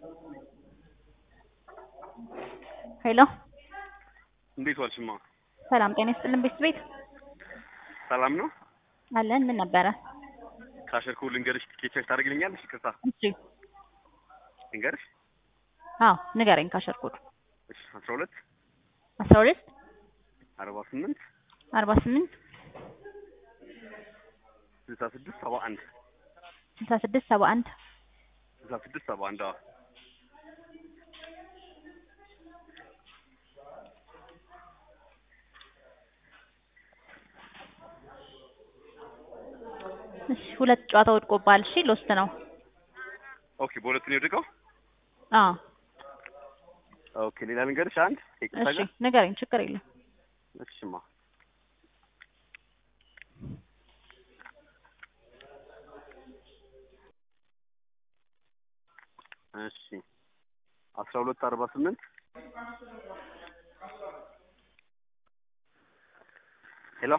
ሄሎ እንዴት ዋልሽማ? ሰላም ጤና ይስጥልን ቤት ቤት ሰላም ነው? አለን ምን ነበረ? ካሸርኩ ልንገርሽ፣ ቲኬት ቼክ ታደርግልኛለሽ? ይቅርታ እሺ ልንገርሽ። አዎ ንገረኝ ካሸርኩት እሺ አስራ ሁለት አስራ ሁለት አርባ ስምንት አርባ ስምንት ስልሳ ስድስት ሰባ አንድ ስልሳ ስድስት ሰባ አንድ ስልሳ ስድስት ሰባ አንድ አዎ እሺ ሁለት ጨዋታ ወድቆብሃል። እሺ ሎስት ነው። ኦኬ በሁለት ነው የወደቀው። አዎ ኦኬ ሌላ ልንገርሽ አንድ ይቅርታ እሺ ጋር ንገረኝ፣ ችግር የለም። እሺማ እሺ አስራ ሁለት አርባ ስምንት ሄሎ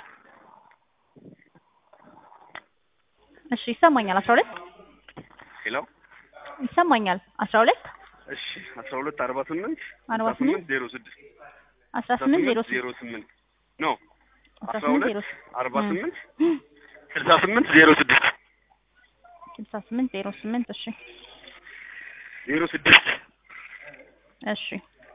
እሺ ይሰማኛል። አስራ ሁለት ሄሎ ይሰማኛል። አስራ ሁለት እሺ አስራ ሁለት አርባ ስምንት አርባ ስምንት ዜሮ ስድስት አስራ ስምንት ዜሮ ዜሮ ስምንት ኖ አስራ አስራ ስምንት ዜሮ ሁለት አርባ እ ስምንት ስልሳ ስምንት ዜሮ ስድስት ስልሳ ስምንት ዜሮ ስምንት እሺ ዜሮ ስድስት እሺ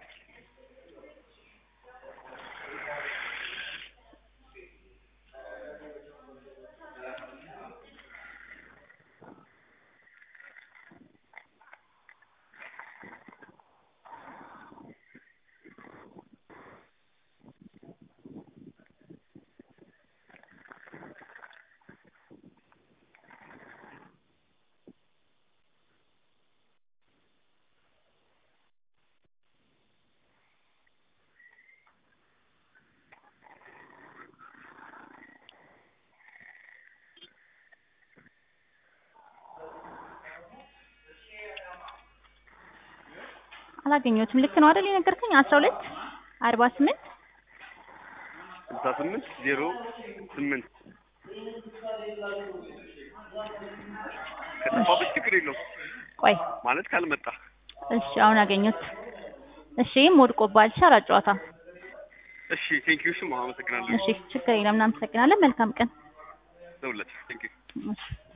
አላገኘሁትም። ልክ ነው አይደል የነገርከኝ? አስራ ሁለት አርባ ስምንት ስልሳ ስምንት ዜሮ ስምንት ከጠፋብሽ ችግር የለውም ቆይ ማለት ካልመጣ እሺ አሁን አገኘሁት። እሺ ይህም ወድቆብሃል። እሺ አራት ጨዋታ እሺ ቴንኪዩ እሺ አመሰግናለሁ እሺ ችግር የለም። እናመሰግናለን። መልካም ቀን ደውለት ቴንኪዩ እሺ